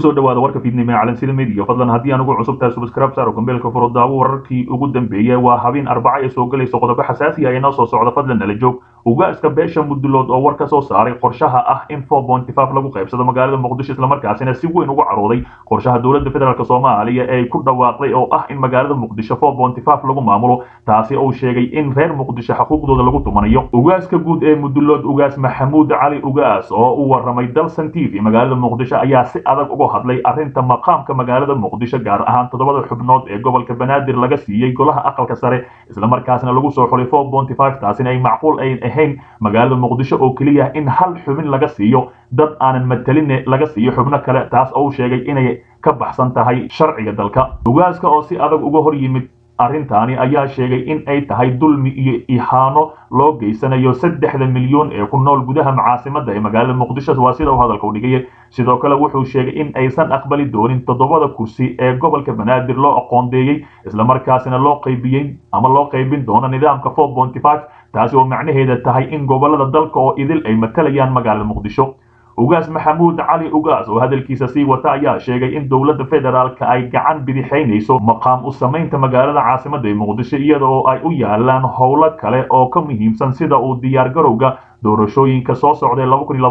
kusoo dhawaada warka fiidnimo ee calansida media fadlan haddii aan ugu cusub tahay subscribe saaro gambeelka furo daawo wararkii ugu dambeeyay waa habeen arbaca ay soo galayso qodobo xasaasi ah ee noo soo socda fadlan nala joog ugaaska beesha mudulood oo war ka soo saaray qorshaha ah in lagu qaybsado magaalada muqdisho islamarkaasina si weyn ugu carooday qorshaha dowladda federaalk soomaaliya ee ku dhawaaqday oo ah in magaalada muqdisho lagu maamulo taasi uu sheegay in reer muqdisho xuquuqdooda lagu tumanayo ugaaska guud ee mudulood ugaas maxamuud cali ugaas oo u waramay dalsan t v magaalada muqdisho ayaa si adag uga hadlay arrinta maqaamka magaalada muqdisho gaar ahaan toddobada xubnood ee gobolka banaadir laga siiyey golaha aqalka sare islamarkaasna lagu soo xulay taasina ay macquul ayn ahayn magaalada muqdisho oo keliya in hal xubin laga siiyo dad aanan matalin laga siiyo xubno kale taas oo sheegay inay ka baxsan tahay sharciga dalka ugaaska oo si adag uga hor yimid arrintaani ayaa sheegay in ay tahay dulmi iyo ihaano loo geysanayo saddexda milyan ee ku nool gudaha macaasimada ee magaalada muqdisho waa sida uu hadalka u dhigaya sidoo kale wuxuu sheegay in aysan aqbali doonin toddobada kursi ee gobolka banaadir loo aqoondeeyey islamarkaasina loo qaybiyey ama loo qaybin doono nidaamka taasi oo macnaheeda tahay in gobolada dalka oo idil ay matalayaan magaalada muqdisho ugaas maxamuud cali ugaas oo hadalkiisa sii wata ayaa sheegay in dowladda federaalka ay gacan bidixaynayso maqaam u samaynta magaalada caasimada ee muqdisho iyada oo ay u yaalaan howlo kale oo ka muhiimsan sida uu diyaargarowga doorashooyinka soo socday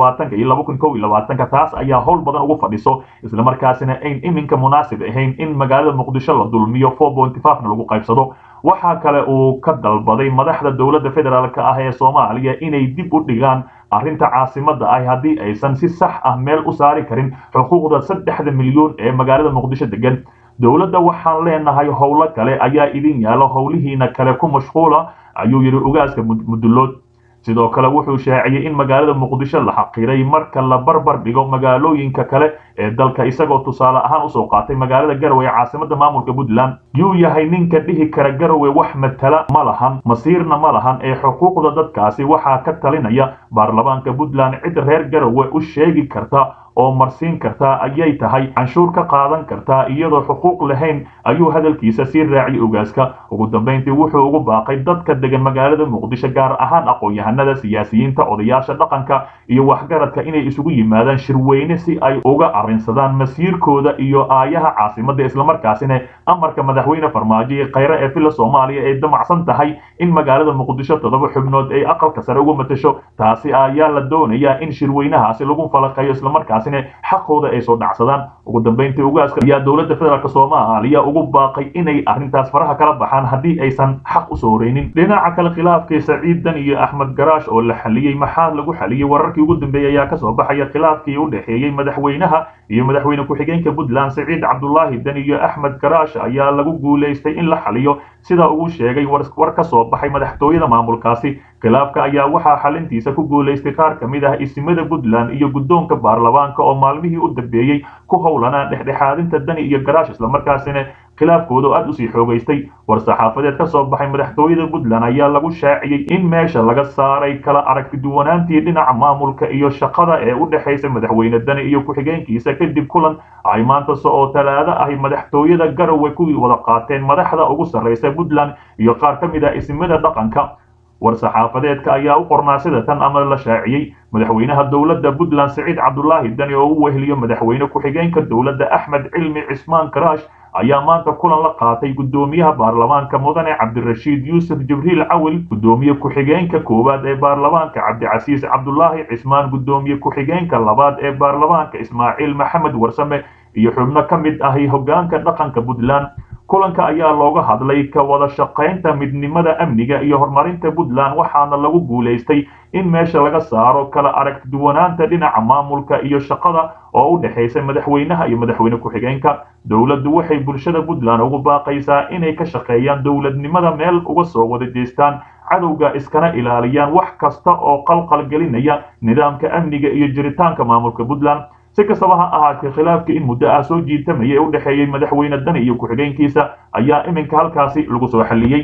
iyo taas ayaa howl badan ugu fadhiso islamarkaasina ayn iminka munaasib ahayn in magaalada muqdisho la dulmiyo na lagu qaybsado waxaa kale uu ka dalbaday madaxda dowladda federaalk ah ee soomaaliya inay dib u dhigaan arrinta caasimada ah haddii aysan si sax ah meel u saari karin xuquuqda saddexda milyan ee magaalada muqdisho degan dowladda waxaan leenahay howlo kale ayaa idin yaalo howlihiina kale ku mashquula ayuu yidhi ugaaska mudulood sidoo kale wuxuu shaaciyey in magaalada muqdisho la xaqiray marka la barbar dhigo magaalooyinka kale ee dalka isagoo tusaale ahaan usoo qaatay magaalada garowe ee caasimada maamulka puntland yuu yahay ninka dhihi kara garowe wax matala ma lahan masiirna ma lahan ee xuquuqda dadkaasi waxaa ka talinaya baarlamaanka puntland cid reer garowe u sheegi karta oo marsiin kartaa ayay tahay canshuur ka qaadan kartaa iyadoo xuquuq lahayn ayuu hadalkiisa sii raaciyay ogaaska ugu dambayntii wuxuu ugu baaqay dadka degan magaalada muqdisho gaar ahaan aqoon-yahanada siyaasiyiinta odayaasha dhaqanka iyo waxgaradka inay isugu yimaadaan shirweyne si ay uga arrinsadaan masiirkooda iyo aayaha caasimada islamarkaasina amarka madaxweyne farmaajo ee khayre ee villa soomaaliya ay damacsan tahay in magaalada muqdisho toddoba xubnood ay aqalka sare uga matasho taasi ayaa la doonayaa in shirweynahaasi lagu falaqeeyo islamarkaas xaqooda ay soo dhacsadaan ugu dambayntii ugaaska ayaa dowladda federaalk soomaaliya ugu baaqay inay arrintaas faraha kala baxaan haddii aysan xaq usoo horeynin dhinaca kale khilaafkii saciidan iyo axmed garaash oo la xaliyey maxaa lagu xaliyey wararkii ugu dambeeyey ayaa kasoo baxaya khilaafkii u dhexeeyey madaxweynaha iyo madaxweyne ku-xigeenka puntland saciid cabdulaahi dan iyo axmed garaash ayaa lagu guulaystay in la xaliyo sida uu sheegay war ka soo baxay madaxtooyada maamulkaasi khilaafka ayaa waxaa xalintiisa ku guulaystay qaar ka mid ah isimada puntland iyo guddoonka baarlamaanka oo maalmihii u dambeeyey ku howlanaa dhexdhexaadinta dani iyo garaash islamarkaasina khilaafkooda oo aad usii xoogaystay war-saxaafadeed ka soo baxay madaxtooyada puntland ayaa lagu shaaciyey in meesha laga saaray kala aragtiduwanaantii dhinaca maamulka iyo shaqada ee u dhexaysa madaxweyne dani iyo ku-xigeenkiisa kadib kulan ay maantase oo talaado ahi madaxtooyada garowe kuwii wada qaateen madaxda ugu sarraysa puntland iyo qaar ka mid ah isimada dhaqanka war-saxaafadeedka ayaa u qornaa sida tan ama la shaaciyey madaxweynaha dowladda puntland saciid cabdulaahi dani oo u weheliyo madaxweyne ku-xigeenka dowladda axmed cilmi cismaan karaash ayaa maanta kulan la qaatay guddoomiyaha baarlamaanka mudane cabdirashiid yuusuf jibriil cawil guddoomiye ku-xigeenka koowaad ee baarlamaanka cabdicasiis cabdulaahi cismaan guddoomiye ku-xigeenka labaad ee baarlamaanka ismaaciil maxamed warsame iyo xubno ka mid ahi hoggaanka dhaqanka puntland kulanka ayaa looga hadlay ka wada shaqaynta midnimada amniga iyo horumarinta puntland waxaana lagu guulaystay in meesha laga saaro kala aragtiduwanaanta dhinaca maamulka iyo shaqada oo u dhexaysa madaxweynaha iyo madaxweyne ku-xigeenka dowladdu waxay bulshada puntland ugu baaqaysaa inay ka shaqeeyaan dowladnimada meel uga soo wada jeestaan cadowga iskana ilaaliyaan wax kasta oo qalqal gelinaya nidaamka amniga iyo jiritaanka maamulka puntland si kastaba ha ahaatee khilaafkii in muddo ah soo jiitamaya ee u dhexeeyey madaxweyne dani iyo ku-xigeenkiisa ayaa iminka halkaasi lagu soo xalliyey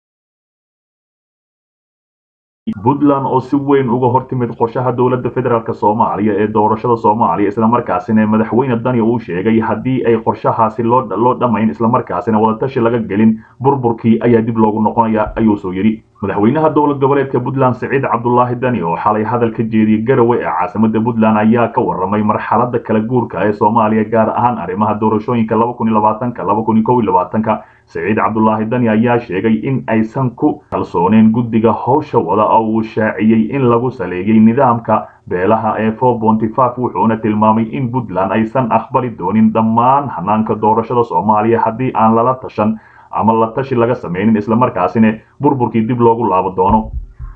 puntland oo si weyn uga hortimid qorshaha dowladda federaalk soomaaliya ee doorashada soomaaliya islamarkaasina madaxweyne dani uu sheegay haddii ay qorshahaasi loo dhammayn islamarkaasina wadatashi laga gelin burburkii ayaa dib loogu noqonaya ayuu soo yidhi madaxweynaha dowlad goboleedka puntland siciid cabdulaahi dani oo xalay hadal ka jeediyey garowe ee caasimada puntland ayaa ka warramay marxalada kala guurka ee soomaaliya gaar ahaan arrimaha doorashooyinka siciid cabdulaahi dani ayaa sheegay in aysan ku kalsooneen guddiga howsha wada oo uu shaaciyey in lagu saleeyey nidaamka beelaha ee wuxuuna tilmaamay in puntland aysan aqbali doonin dhammaan hanaanka doorashada soomaaliya haddii aan lala tashan ama la tashi laga samaynin islamarkaasina burburkii dib loogu laabo doono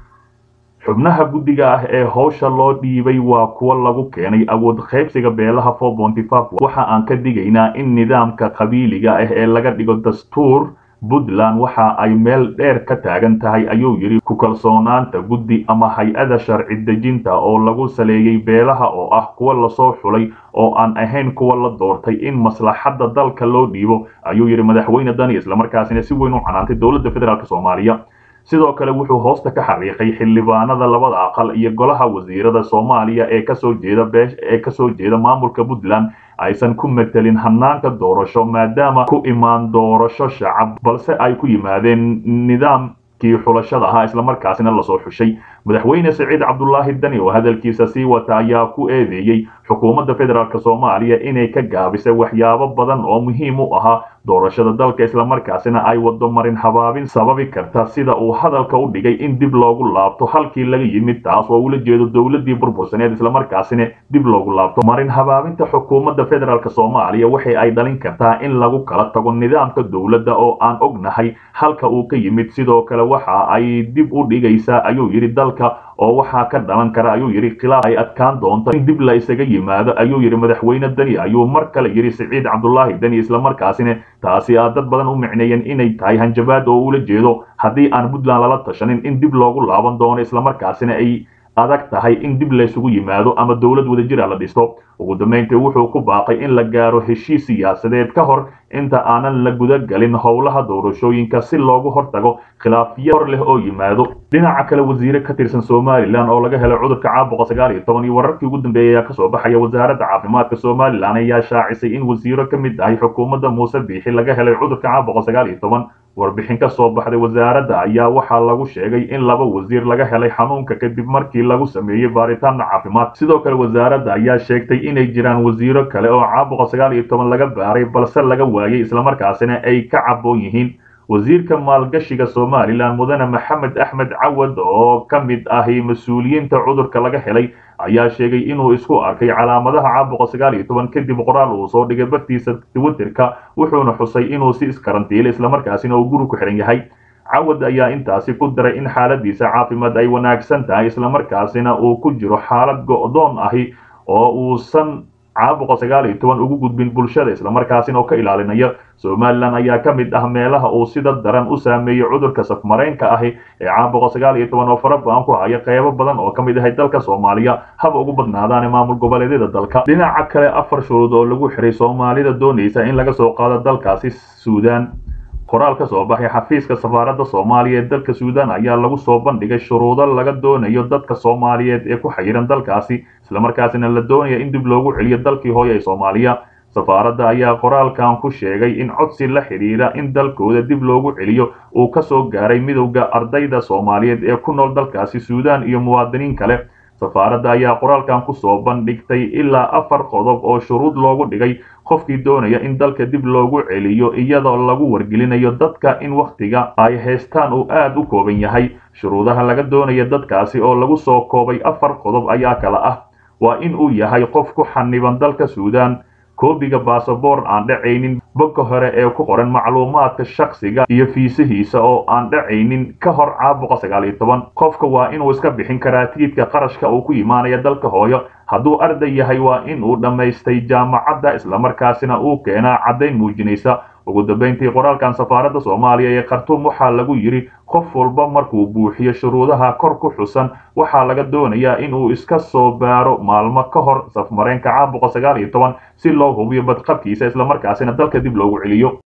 xubnaha guddiga ah ee howsha loo dhiibay waa kuwa lagu keenay awood qaybsiga beelaha waxa aan ka digaynaa in nidaamka qabiiliga ah ee laga dhigo dastuur puntland waxa ay meel dheer ka taagan tahay ayuu yidhi ku kalsoonaanta guddi ama hay-ada sharci dejinta oo lagu saleeyey beelaha oo ah kuwa lasoo xulay oo aan ahayn kuwa la doortay in maslaxadda dalka loo dhiibo ayuu yidhi madaxweyne dani islamarkaasina si weyn u canaantay dowladda federaalk soomaaliya sidoo kale wuxuu hoosta ka xariiqay xildhibaanada labada aqal iyo golaha wasiirada soomaaliya ee kasoo jeeda beesh ee kasoo jeeda maamulka puntland aysan ku metelin hanaanka doorasho maadaama ku imaan doorasho shacab balse ay ku yimaadeen nidaamkii xulashada ahaa islamarkaasina lasoo xushay madaxweyne siciid cabdulaahi dani oo hadalkiisa sii wata ayaa ku eedeeyey xukuumadda federaalk soomaaliya inay ka gaabisay waxyaabo badan oo muhiim u ahaa doorashada dalka islamarkaasina ay wado marin habaabin sababi karta sida uu hadalka u dhigay in dib loogu laabto halkii laga yimid taas oo ula jeedo dowladii burbursaneed islamarkaasina dib loogu laabto marin habaabinta xukuumadda federaalk soomaaliya waxay ay dhalin kartaa in lagu kala tago nidaamka dowladda oo aan ognahay halka uu ka yimid sidoo kale waxa ay dib u dhigaysaa ayuu yidhi dalka oo waxaa ka dhalan kara ayuu yidhi khilaaf ay adkaan doonto in dib la isaga yimaado ayuu yidhi madaxweyne deni ayuu mar kale yidhi siciid cabdulaahi deni islamarkaasina taasi aa dad badan u micneeyeen inay tahay hanjabaad oo ula jeedo haddii aan puntland lala tashanin in dib loogu laaban doono islamarkaasina ay adag tahay in dib laysugu yimaado ama dowlad wadajir a la dhisto ugu dambayntii wuxuu ku baaqay in la gaaro heshiis siyaasadeed ka hor inta aanan la gudagelin howlaha doorashooyinka si loogu hortago khilaafyo hor leh oo yimaado dhinaca kale wasiire ka tirsan somalilan oo laga helay cudurka caabuqa sagaal iyo toban iyo wararkii ugu dambeeyay ayaa kasoo baxaya wasaaradda caafimaadka somalilan ayaa shaacisay in wasiiro ka mid ahay xukuumadda muuse biixi laga helay cudurka caabuqa sagaal iyo toban warbixin ka soo baxday wasaaradda ayaa waxaa lagu sheegay in laba wasiir laga helay xanuunka kadib markii lagu sameeyey baaritaanna caafimaad sidoo kale wasaaradda ayaa sheegtay inay jiraan wasiiro kale oo caabuqa sagaal iyo toban laga baaray balse laga waayey islamarkaasina ay ka caboon yihiin wasiirka maalgashiga somalilan mudane maxamed axmed cawad oo ka mid ahi mas-uuliyiinta cudurka laga helay ayaa sheegay inuu isku arkay calaamadaha caabuqa sagaal iyo toban kadib qoraal uu soo dhigay bartiisa twitterka wuxuuna xusay inuu si iskarantiilay islamarkaasina uu guri ku xihan yahay cawad ayaa intaasi ku daray in xaaladiisa caafimaad ay wanaagsan tahay islamarkaasina uu ku jiro xaalad go'doon ahi oo uusan caabuqa sagaal iyo toban ugu gudbin bulshada islamarkaasina oo ka ilaalinaya somalilan ayaa ka mid ah meelaha uu sida daran u saameeyey cudurka safmareenka ahi ee caabuqa sagaal iyo toban oo fara badan ku haya qeybo badan oo ka mid ahay dalka soomaaliya haba ugu badnaadaane maamul goboleedyada dalka dhinaca kale afar shuruud oo lagu xiray soomaalida doonaysa in laga soo qaado dalkaasi suudaan qoraal ka soo baxay xafiiska safaaradda soomaaliya ee dalka suudaan ayaa lagu soo bandhigay shuruudo laga doonayo dadka soomaaliyeed ee ku xayiran dalkaasi islamarkaasina la doonaya in dib loogu celiyo dalkii hooye ee soomaaliya safaaradda ayaa qoraalkan ku sheegay in codsi la xidhiira in dalkooda dib loogu celiyo uu ka soo gaaray midowda ardayda soomaaliyeed ee ku nool dalkaasi suudaan iyo muwaadiniin kale safaaradda ayaa qoraalkan ku soo bandhigtay ilaa afar qodob oo shuruud loogu dhigay qofkii doonaya in dalka dib loogu celiyo iyadoo lagu wargelinayo dadka in wakhtiga ay haystaan uu aad u kooban yahay shuruudaha laga doonaya dadkaasi oo lagu soo koobay afar qodob ayaa kala ah waa in uu yahay qof ku xaniban dalka suudaan koobiga basaboor aan dhacaynin bogga hore ee ku qoran macluumaadka shakhsiga iyo fiisihiisa oo aan dhacaynin ka hor caabuqa sagaal iyo toban qofka waa inuu iska bixin karaa tiidka qarashka uu ku imaanaya dalka hooyo hadduu arday yahay waa in uu dhammaystay jaamacadda islamarkaasina uu keenaa caddayn muujinaysa ugu dambayntii qoraalkan safaaradda soomaaliya ee khartuum waxaa lagu yidhi qof walba markuu buuxiyo shuruudaha kor ku xusan waxaa laga doonayaa inuu iska soo baaro maalmo ka hor safmareenka caabuqa sagaal iyo toban si loo hubiyo badqabkiisa islamarkaasina dalka dib loogu celiyo